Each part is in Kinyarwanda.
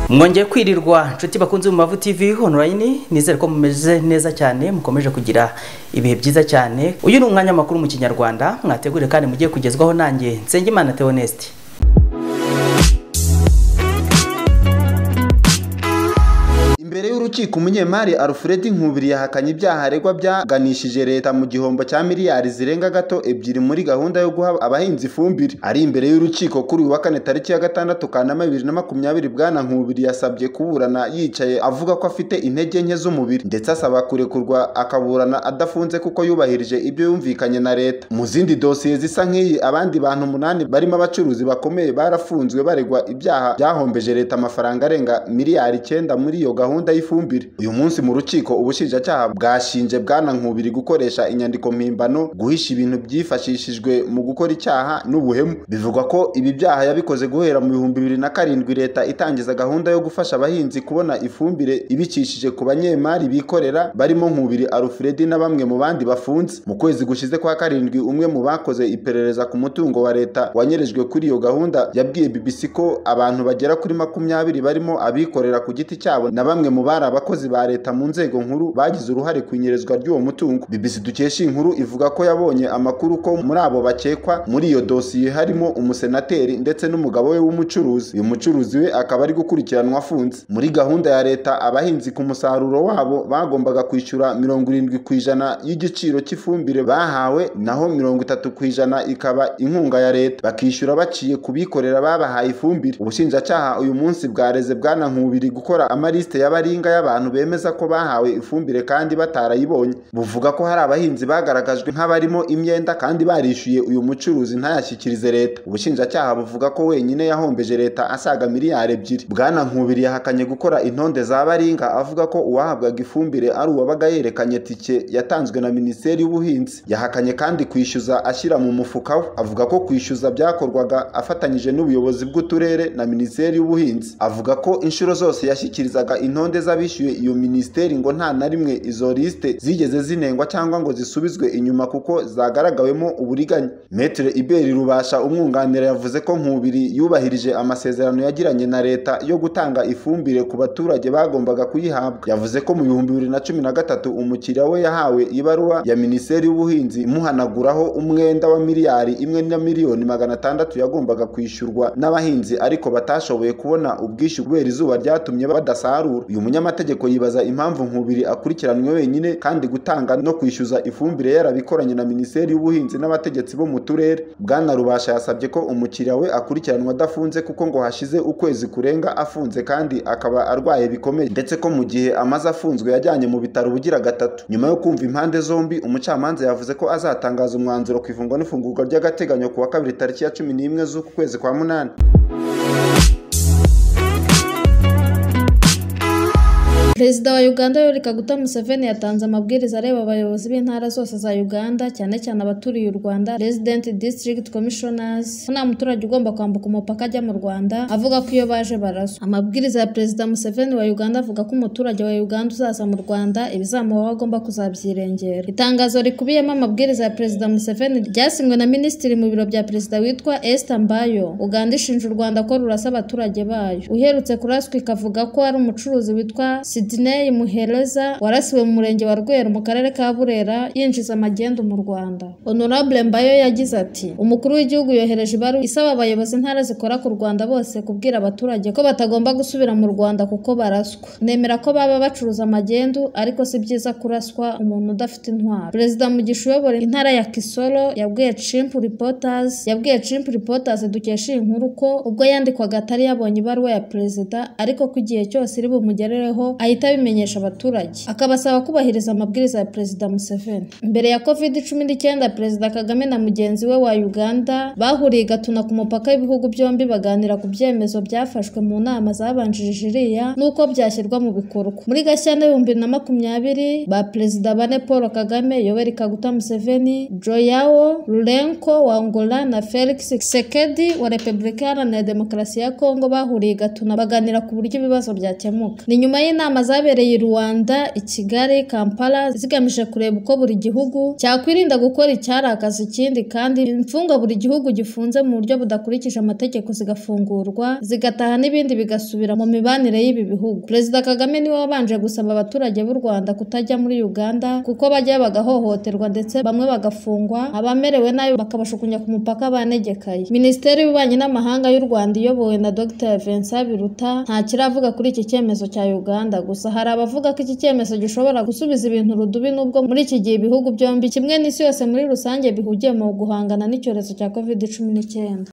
mwongeye kwirirwa inshuti bakunze mu mavu tv online nizere ko mumeze neza cyane mukomeje kugira ibihe byiza cyane uyu ni umwanya makuru mu kinyarwanda mwategure kandi mugiye kugezwaho nanjye nsengimana theoneste imbere y'urukiko umunyemari alfred nkubiri yahakanye ibyaha aregwa byaganishije leta mu gihombo cya miliyari zirenga gato ebyiri muri gahunda yo guha abahinzi ifumbire ari imbere y'urukiko kuri uyu wa kane tariki ya gatandatu kanama bibiri na makumyabiri bwana nkubiri yasabye kuburana yicaye avuga ko afite intege nke z'umubiri ndetse asaba kurekurwa akaburana adafunze kuko yubahirije ibyo yumvikanye na leta mu zindi dosiye zisa nk'iyi abandi bantu umunani barimo abacuruzi bakomeye barafunzwe baregwa ibyaha byahombeje leta amafaranga arenga miliyari icyenda muri iyo gahunda y'ifumbire uyu munsi mu rukiko ubushinjacyaha bwashinje bwana nkubiri gukoresha inyandiko mpimbano guhisha ibintu byifashishijwe mu gukora icyaha n'ubuhemu bivugwa ko ibi byaha yabikoze guhera mu bihumbi bibiri na karindwi leta itangiza gahunda yo gufasha abahinzi kubona ifumbire ibicishije ku banyemari bikorera barimo nkubiri alfredi na bamwe mu bandi bafunze mu kwezi gushize kwa karindwi umwe mu bakoze iperereza ku mutungo wa leta wanyerejwe kuri iyo gahunda yabwiye bbc ko abantu bagera kuri makumyabiri barimo abikorera ku giti cyabo na bamwe mu bari abakozi ba leta mu nzego nkuru bagize uruhare ku inyerezwa ry'uwo mutungo BBC dukesha inkuru ivuga ko yabonye amakuru ko muri abo bakekwa muri iyo dosiye harimo umusenateri ndetse n'umugabo we w'umucuruzi uyu mucuruzi we akaba ari gukurikiranwa afunze muri gahunda ya leta abahinzi ku musaruro wabo bagombaga kwishyura mirongo irindwi ku ijana y'igiciro cy'ifumbire bahawe naho mirongo itatu ku ijana ikaba inkunga ya leta bakishyura baciye ku bikorera babahaye ifumbire ubushinjacyaha uyu munsi bwareze bwana nkubiri gukora amaliste y'abaringa y'abantu bemeza ko bahawe ifumbire kandi batarayibonye buvuga ko hari abahinzi bagaragajwe nk'abarimo imyenda kandi barishyuye uyu mucuruzi ntayashyikirize leta ubushinjacyaha buvuga ko wenyine yahombeje leta asaga miliyari ebyiri bwana nkubiri yahakanye gukora intonde za baringa avuga ko uwahabwaga ifumbire ari uwabaga yerekanye tike yatanzwe na minisiteri y'ubuhinzi yahakanye kandi kwishyuza ashyira mu mufuka we avuga ko kwishyuza byakorwaga afatanyije n'ubuyobozi bw'uturere na minisiteri y'ubuhinzi avuga ko inshuro zose yashyikirizaga intonde z'abishyuye iyo minisiteri ngo nta na rimwe izo lisite zigeze zinengwa cyangwa ngo zisubizwe inyuma kuko zagaragawemo uburiganya metere iberi rubasha umwunganira yavuze ko nkubiri yubahirije amasezerano yagiranye na leta yo gutanga ifumbire ku baturage bagombaga kuyihabwa yavuze ko mu bihumbi bibiri na cumi na gatatu umukiriya we yahawe ibaruwa ya minisiteri y'ubuhinzi imuhanaguraho umwenda wa miliyari imwe na miliyoni magana atandatu yagombaga kwishyurwa n'abahinzi ariko batashoboye kubona ubwishyu kubera izuba ryatumye badasarura uyu munyamategeko yibaza impamvu nkubiri akurikiranwe wenyine kandi gutanga no kwishyuza ifumbire yarabikoranye na minisiteri y'ubuhinzi n'abategetsi bo mu turere bwana rubasha yasabye ko umukiriya we akurikiranwa adafunze kuko ngo hashize ukwezi kurenga afunze kandi akaba arwaye bikomeye ndetse ko mu gihe amaze afunzwe yajyanye mu bitaro ubugira gatatu nyuma yo kumva impande zombi umucamanza yavuze ko azatangaza umwanzuro ku ifungwa n'ifungurwa ry'agateganyo ku wa kabiri tariki ya cumi n'imwe z'uku kwezi kwa munani perezida wa uganda yoweri kaguta museveni yatanze amabwiriza areba abayobozi b'intara zose za uganda cyane cyane abaturiye u rwanda resident district commissioners ko nta muturage ugomba kwambuka umupaka ajya mu rwanda avuga ko iyo baje baraswa amabwiriza ya perezida museveni wa uganda avuga ko umuturage wa uganda uzaza mu rwanda ibizamubaho agomba kuzabyirengera itangazo rikubiyemo amabwiriza ya perezida museveni ryasinywe na minisitiri mu biro bya perezida witwa esther mbayo uganda ishinja u rwanda ko rurasa abaturage bayo uherutse kuraswa ikavuga ko ari umucuruzi witwa Sidney Muhereza warasiwe mu murenge wa Rweru mu karere ka Burera yinjiza magendu mu Rwanda. Honorable Mbayo yagize ati umukuru w'igihugu yohereje ibaruwa isaba abayobozi intara zikora ku Rwanda bose kubwira abaturage ko batagomba gusubira mu Rwanda kuko baraswa. Nemera ko baba bacuruza magendu ariko si byiza kuraswa umuntu udafite intwaro. Perezida Mugisha uyobora intara ya Kisoro yabwiye Chimp Reporters yabwiye Chimp Reporters dukesha iyi nkuru ko ubwo yandikwaga atari yabonye ibaruwa ya perezida ariko ko igihe cyose iri bumugerereho ahita abimenyesha abaturage akabasaba kubahiriza amabwiriza ya perezida Museveni mbere ya covid cumi n'icyenda perezida Kagame na mugenzi we wa Uganda bahuriye gatuna ku mupaka w'ibihugu byombi baganira ku byemezo byafashwe mu nama zabanjirije iriya n'uko byashyirwa mu bikorwa muri Gashyantare bibiri na makumyabiri ba perezida bane Paul Kagame Yoweri Kaguta Museveni Joyao Lourenco wa Angola na Felix Tshisekedi wa Repubulika Iharanira Demokarasi ya Kongo bahuriye gatuna baganira ku buryo ibibazo byakemuka ni nyuma y'inama zabereye i Rwanda i Kigali Kampala zigamije kureba uko buri gihugu cyakwirinda gukora icyarakaza ikindi kandi imfungwa buri gihugu gifunze mu buryo budakurikije amategeko zigafungurwa zigataha n'ibindi bigasubira mu mibanire y'ibi bihugu Perezida Kagame niwe wabanje gusaba abaturage b'u Rwanda kutajya muri Uganda kuko bajya bagahohoterwa ndetse bamwe bagafungwa abamerewe nabi bakabashukunya ku mupaka banegekaye Minisiteri y'ububanyi n'amahanga y'u Rwanda iyobowe na Dr Vincent Biruta nta kiravuga kuri iki cyemezo cya Uganda gusa hari abavuga ko iki cyemezo gishobora gusubiza ibintu rudubi nubwo muri iki gihe ibihugu byombi kimwe n'isi yose muri rusange bihugiye mu guhangana n'icyorezo cya covid cumi n'icyenda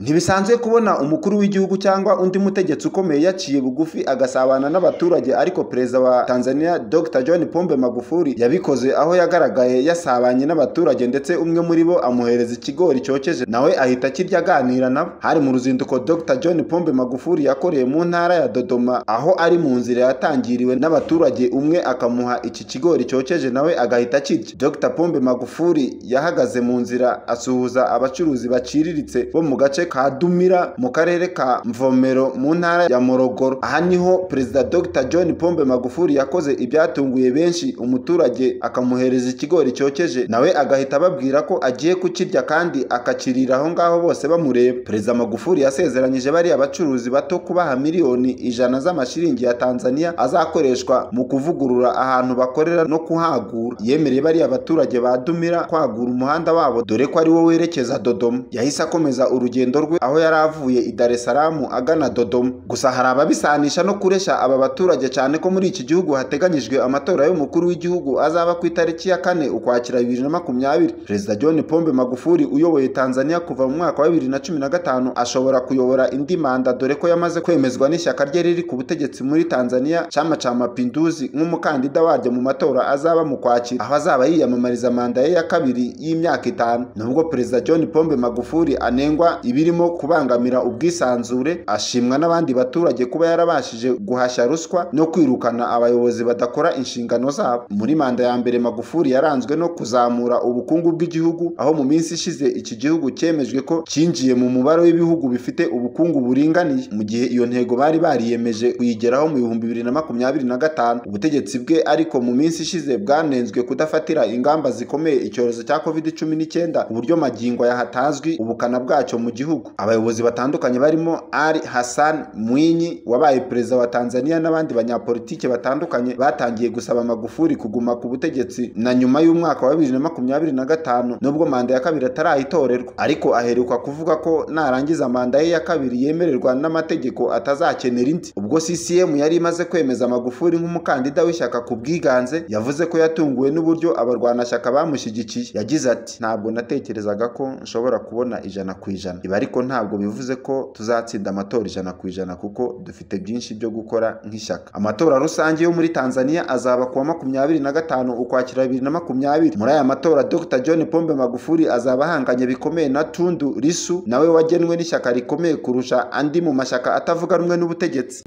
ntibisanzwe kubona umukuru w'igihugu cyangwa undi mutegetsi ukomeye yaciye bugufi agasabana n'abaturage ariko perezida wa tanzania dr john pombe magufuli yabikoze aho yagaragaye yasabanye n'abaturage ndetse umwe muri bo amuhereza ikigori cyokeje nawe ahita akirya aganira nabo hari mu ruzinduko dr john pombe magufuli yakoreye mu ntara ya dodoma aho ari mu nzira yatangiriwe n'abaturage umwe akamuha iki kigori cyokeje nawe agahita akirya dr pombe magufuli yahagaze mu nzira asuhuza abacuruzi baciriritse bo mu gace ka Dumira mu karere ka Mvomero mu ntara ya Morogoro aha niho perezida Dr John Pombe Magufuli yakoze ibyatunguye benshi umuturage akamuhereza ikigori cyokeje nawe agahita ababwira ko agiye kukirya kandi akakirira aho ngaho bose bamureba perezida Magufuli yasezeranyije bari abacuruzi bato kubaha miliyoni ijana z'amashiringi ya Tanzania azakoreshwa mu kuvugurura ahantu bakorera no kuhagura yemereye bari abaturage ba Dumira kwagura umuhanda wabo dore ko ari wo werekeza Dodoma yahise akomeza urugendo rwe aho yari avuye i Dar es Salaam agana Dodoma gusa hari ababisanisha no kuresha aba baturage cyane ko muri iki gihugu hateganyijwe amatora y'umukuru w'igihugu azaba ku itariki ya kane ukwakira bibiri na makumyabiri perezida John Pombe Magufuli uyoboye Tanzania kuva mu mwaka wa bibiri na cumi na gatanu ashobora kuyobora indi manda dore ko yamaze kwemezwa n'ishyaka rye riri ku butegetsi muri Tanzania Chama cha Mapinduzi nk'umukandida waryo mu matora azaba mu kwakira aho azaba yiyamamariza manda ye ya kabiri y'imyaka itanu nubwo perezida John Pombe Magufuli anengwa ibiri birimo kubangamira ubwisanzure ashimwa n'abandi baturage kuba yarabashije guhashya ruswa no kwirukana abayobozi badakora inshingano zabo muri manda ya mbere magufuri yaranzwe no kuzamura ubukungu bw'igihugu aho mu minsi ishize iki gihugu cyemejwe ko cyinjiye mu mubare w'ibihugu bifite ubukungu buringaniye mu gihe iyo ntego bari bariyemeje kuyigeraho mu bihumbi bibiri na makumyabiri na gatanu ubutegetsi bwe ariko mu minsi ishize bwanenzwe kudafatira ingamba zikomeye icyorezo cya covid cumi n'icyenda uburyo magingo yahatazwi ubukana bwacyo mu gihugu abayobozi batandukanye barimo Ali Hassan Mwinyi wabaye perezida wa Tanzania n'abandi banyapolitike batandukanye batangiye gusaba Magufuli kuguma ku butegetsi na nyuma y'umwaka wa bibiri na makumyabiri na gatanu nubwo manda ya kabiri atarayitorerwa ariko aheruka kuvuga ko narangiza manda ye ya kabiri yemererwa n'amategeko atazakenera indi ubwo CCM yari imaze kwemeza Magufuli nk'umukandida w'ishyaka ku bwiganze yavuze ko yatunguwe n'uburyo abarwanashyaka bamushyigikiye yagize ati ntabwo natekerezaga ko nshobora kubona ijana ku ijana iba ariko ntabwo bivuze ko tuzatsinda amatora ijana ku ijana kuko dufite byinshi byo gukora nk'ishyaka amatora rusange yo muri tanzania azaba kuwa makumyabiri na gatanu ukwakira bibiri na makumyabiri muri aya matora dr john pombe magufuli azaba ahanganye bikomeye na tundu risu nawe wagenwe n'ishyaka rikomeye kurusha andi mu mashyaka atavuga rumwe n'ubutegetsi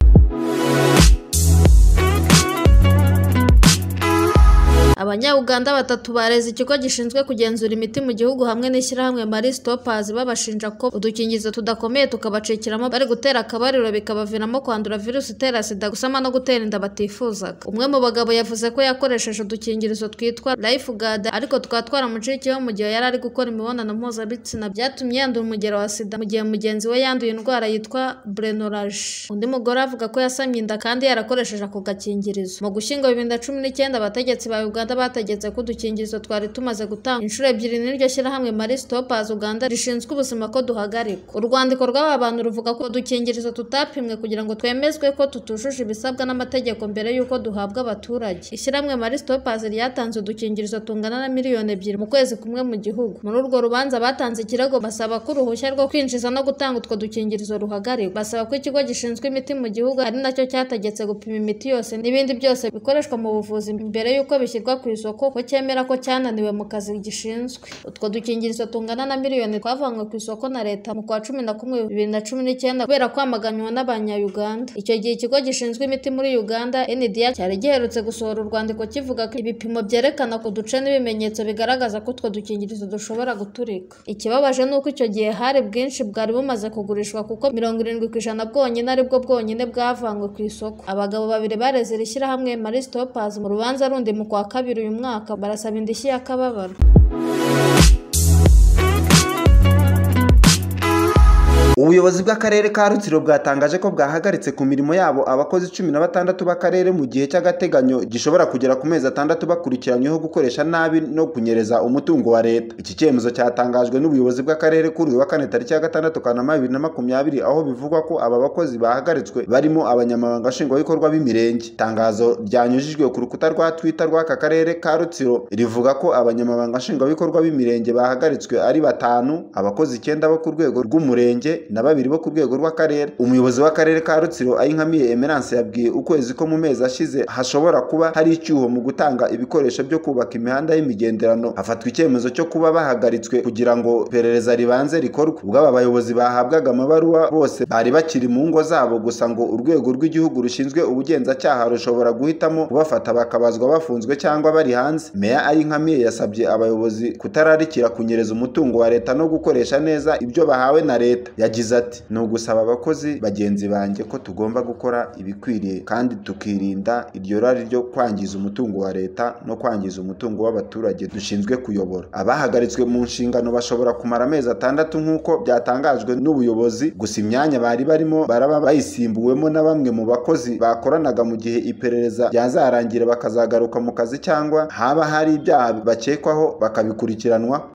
Abanya-Uganda batatu bareze ikigo gishinzwe kugenzura imiti mu gihugu hamwe n'ishyirahamwe Marie Stoppers babashinja ko udukingizo tudakomeye tukabacikiramo bari gutera akabariro bikabaviramo kwandura virusi itera sida gusama no gutera inda batifuzaga umwe mu bagabo yavuze ko yakoresheje udukingirizo twitwa Lifeguard ariko twatwara muciki we mu gihe yari ari gukora imibonano mpuzabitsina byatumye yandura umugero wa sida mu gihe mugenzi we yanduye indwara yitwa Brenorage undi mugore avuga ko yasamye inda kandi yarakoresheje ako gakingirizo mu gushyingo bibiri na cumi n'icyenda abategetsi ba Uganda Uganda bategetse ko udukingirizo twari tumaze gutanga inshuro ebyiri n'iryo shyirahamwe Marie Stoppers Uganda rishinzwe ubuzima ko duhagarikwa urwandiko rw'aba bantu ruvuga ko udukingirizo tutapimwe kugira ngo twemezwe ko tutujuje ibisabwa n'amategeko mbere y'uko duhabwa abaturage ishyirahamwe Marie Stoppers ryatanze udukingirizo tungana na miliyoni ebyiri mu kwezi kumwe mu gihugu muri urwo rubanza batanze ikirego basaba ko uruhushya rwo kwinjiza no gutanga utwo dukingirizo ruhagarikwa basaba ko ikigo gishinzwe imiti mu gihugu ari nacyo cyategetse gupima imiti yose n'ibindi byose bikoreshwa mu buvuzi mbere y'uko bishyirwa ku isoko ko cyemera ko cyananiwe mu kazi gishinzwe utwo dukingirizo tungana na miliyoni twavanywe ku isoko na leta mu kwa cumi na kumwe bibiri na cumi n'icyenda kubera kwamaganywa n'abanyayuganda icyo gihe ikigo gishinzwe imiti muri uganda ndr cyari giherutse gusohora urwandiko kivuga ko ibipimo byerekana ku duce n'ibimenyetso bigaragaza ko utwo dukingirizo dushobora guturika ikibabaje ni uko icyo gihe hari bwinshi bwari bumaze kugurishwa kuko mirongo irindwi ku ijana bwonyine aribwo bwonyine bwavanywe ku isoko abagabo babiri bareze iri shyirahamwe marie stoppers mu rubanza rundi mu kwa kabiri uyu mwaka barasaba indishyi y'akababaro ubuyobozi bw'akarere ka rutsiro bwatangaje ko bwahagaritse ku mirimo yabo abakozi cumi na batandatu b'akarere mu gihe cy'agateganyo gishobora kugera ku mezi atandatu bakurikiranyweho gukoresha nabi no kunyereza umutungo wa leta iki cyemezo cyatangajwe n'ubuyobozi bw'akarere kuri uyu wa kane tariki ya gatandatu kanama bibiri na makumyabiri aho bivugwa ko aba bakozi bahagaritswe barimo abanyamabanga nshingwabikorwa b'imirenge itangazo ryanyujijwe ku rukuta rwa twita rw'aka karere ka rutsiro rivuga ko abanyamabanga nshingwabikorwa b'imirenge bahagaritswe ari batanu abakozi icyenda bo ku rwego rw'umurenge na babiri bo ku rwego rw'akarere umuyobozi w'akarere ka rutsiro ayinkamiye emerance yabwiye ukwezi ko mu mezi ashize hashobora kuba hari icyuho mu gutanga ibikoresho byo kubaka imihanda y'imigenderano hafatwa icyemezo cyo kuba bahagaritswe kugira ngo iperereza ribanze rikorwe ubwo aba bayobozi bahabwaga amabaruwa bose bari bakiri mu ngo zabo gusa ngo urwego rw'igihugu rushinzwe ubugenzacyaha rushobora guhitamo kubafata bakabazwa bafunzwe cyangwa bari hanze meya ayinkamiye yasabye abayobozi kutararikira kunyereza umutungo wa leta no gukoresha neza ibyo bahawe na leta yagize ati ni ugusaba abakozi bagenzi banjye ko tugomba gukora ibikwiriye kandi tukirinda iryo rari ryo kwangiza umutungo wa leta no kwangiza umutungo w'abaturage dushinzwe kuyobora abahagaritswe mu nshingano bashobora kumara amezi atandatu nk'uko byatangajwe n'ubuyobozi gusa imyanya bari barimo baraba bayisimbuwemo na bamwe mu bakozi bakoranaga mu gihe iperereza ryazarangira bakazagaruka mu kazi cyangwa haba hari ibyaha bakekwaho bakabikurikiranwa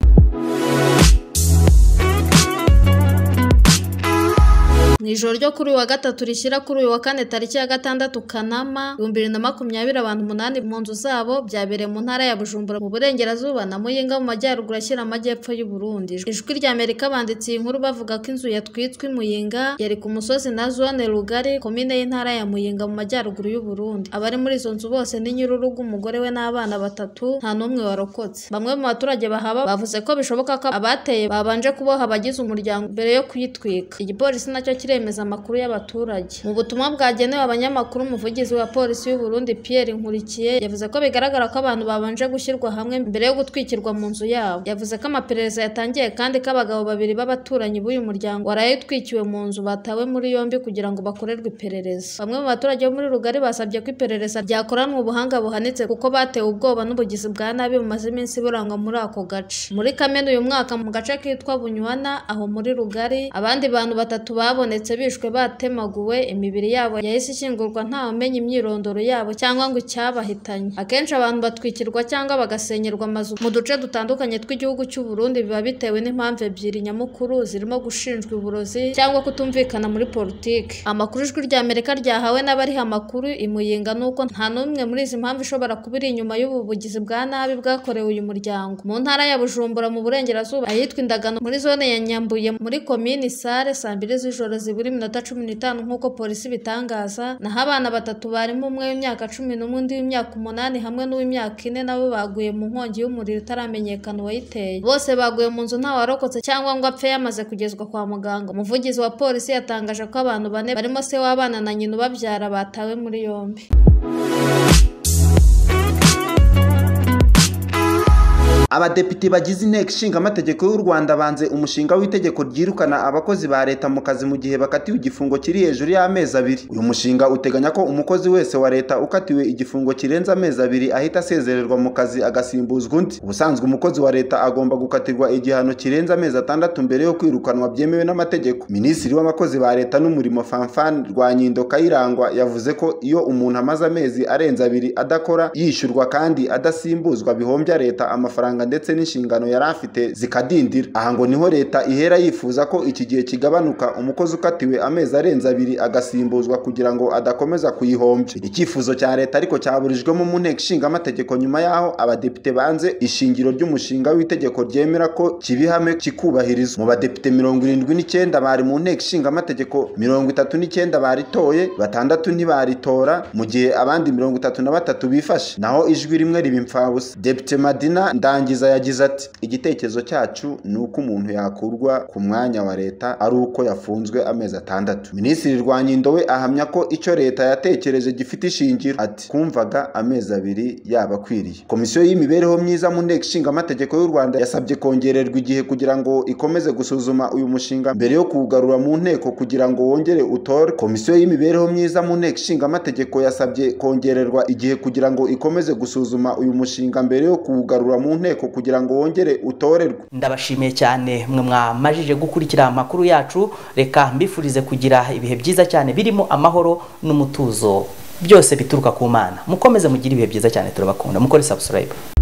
mu ijoro ryo kuri uyu wa gatatu rishyira kuri uyu wa kane tariki ya gatandatu kanama ibihumbi bibiri na makumyabiri abantu umunani mu nzu zabo byabereye mu ntara ya bujumbura mu burengerazuba na muyinga mu majyaruguru ashyira amajyepfo y'u Burundi ijwi rya amerika banditse iyi nkuru bavuga ko inzu yatwitswe i muyinga yari ku musozi na zone rugari komine y'intara ya muyinga mu majyaruguru y'u Burundi abari muri izo nzu bose ni nyir'urugo umugore we n'abana batatu nta n'umwe warokotse bamwe mu baturage bahaba bavuze ko bishoboka ko abateye babanje kuboha abagize umuryango mbere yo kuyitwika igipolisi nacyo kireba yemeza amakuru y'abaturage mu butumwa bwagenewe abanyamakuru umuvugizi wa polisi y'u Burundi Pierre Nkurikiye yavuze ko bigaragara ko abantu babanje gushyirwa hamwe mbere yo gutwikirwa mu nzu yabo yavuze ko amaperereza yatangiye kandi ko abagabo babiri b'abaturanyi b'uyu muryango waraye utwikiwe mu nzu batawe muri yombi kugira ngo bakorerwe iperereza bamwe mu baturage bo muri rugari basabye ko iperereza ryakoranwa ubuhanga buhanitse kuko batewe ubwoba n'ubugizi bwa nabi bumaze iminsi burangwa muri ako gace muri Kamena uyu mwaka mu gace kitwa Bunywana aho muri rugari abandi bantu batatu babonetse bishwe batemaguwe imibiri yabo yahise ishyingurwa ntawamenya imyirondoro yabo cyangwa ngo icyabahitanye akenshi abantu batwikirwa cyangwa bagasenyerwa amazu mu duce dutandukanye tw'igihugu cy'u Burundi biba bitewe n'impamvu ebyiri nyamukuru zirimo gushinjwa uburozi cyangwa kutumvikana muri politiki amakuru ijwi rya Amerika ryahawe n'abariha amakuru imuyinga nuko nta n'umwe muri izi mpamvu ishobora kuba iri inyuma y'ubu bugizi bwa nabi bwakorewe uyu muryango mu ntara ya Bujumbura mu burengerazuba ahitwa indagano muri zone ya Nyambuye muri komini Sare saa mbiri z'ijoro buri minota cumi n'itanu nk'uko polisi ibitangaza naho abana batatu barimo umwe w'imyaka cumi n'umwe undi w'imyaka umunani hamwe n'uw'imyaka ine nabo baguye mu nkongi y'umuriro utaramenyekana uwayiteye bose baguye mu nzu ntawarokotse cyangwa ngo apfe yamaze kugezwa kwa muganga umuvugizi wa polisi yatangaje ko abantu bane barimo se w'abana na nyina ubabyara batawe muri yombi abadepite bagize inteko ishinga amategeko y'u Rwanda banze umushinga w'itegeko ryirukana abakozi ba leta mu kazi mu gihe bakatiwe igifungo kiri hejuru y'amezi abiri uyu mushinga uteganya ko umukozi wese wa leta ukatiwe igifungo kirenze amezi abiri ahita asezererwa mu kazi agasimbuzwa undi ubusanzwe umukozi wa leta agomba gukatirwa igihano kirenze amezi atandatu mbere yo kwirukanwa byemewe n'amategeko minisitiri w'abakozi ba leta n'umurimo fanfan rwanyindo kayirangwa yavuze ko iyo umuntu amaze amezi arenze abiri adakora yishyurwa kandi adasimbuzwa bihombya leta amafaranga amafaranga ndetse n'inshingano yari afite zikadindira aha ngo niho leta ihera yifuza ko iki gihe kigabanuka umukozi ukatiwe amezi arenze abiri agasimbuzwa kugira ngo adakomeza kuyihombya iri cyifuzo cya leta ariko cyaburijwemo mu nteko ishinga amategeko nyuma y'aho abadepite banze ishingiro ry'umushinga w'itegeko ryemera ko kibihame kikubahirizwa mu badepite mirongo irindwi n'icyenda bari mu nteko ishinga amategeko mirongo itatu n'icyenda baritoye batandatu ntibaritora mu gihe abandi mirongo itatu na batatu bifashe naho ijwi rimwe riba impfabusa depite madina ndangiza yagize ati igitekerezo cyacu ni uko umuntu yakurwa ku mwanya wa leta ari uko yafunzwe amezi atandatu minisitiri rwankindowe ahamya ko icyo leta yatekereje gifite ishingiro ati kumvaga amezi abiri yaba akwiriye komisiyo y'imibereho myiza mu nteko ishinga amategeko y'u rwanda yasabye kongererwa igihe kugira ngo ikomeze gusuzuma uyu mushinga mbere yo kuwugarura mu nteko kugira ngo wongere utore komisiyo y'imibereho myiza mu nteko ishinga amategeko yasabye kongererwa igihe kugira ngo ikomeze gusuzuma uyu mushinga mbere yo kuwugarura mu nteko kugira ngo wongere utorerwe ndabashimiye cyane mwe mwamajije gukurikira amakuru yacu reka mbifurize kugira ibihe byiza cyane birimo amahoro n'umutuzo byose bituruka ku mana mukomeze mugire ibihe byiza cyane turabakunda mukore subscribe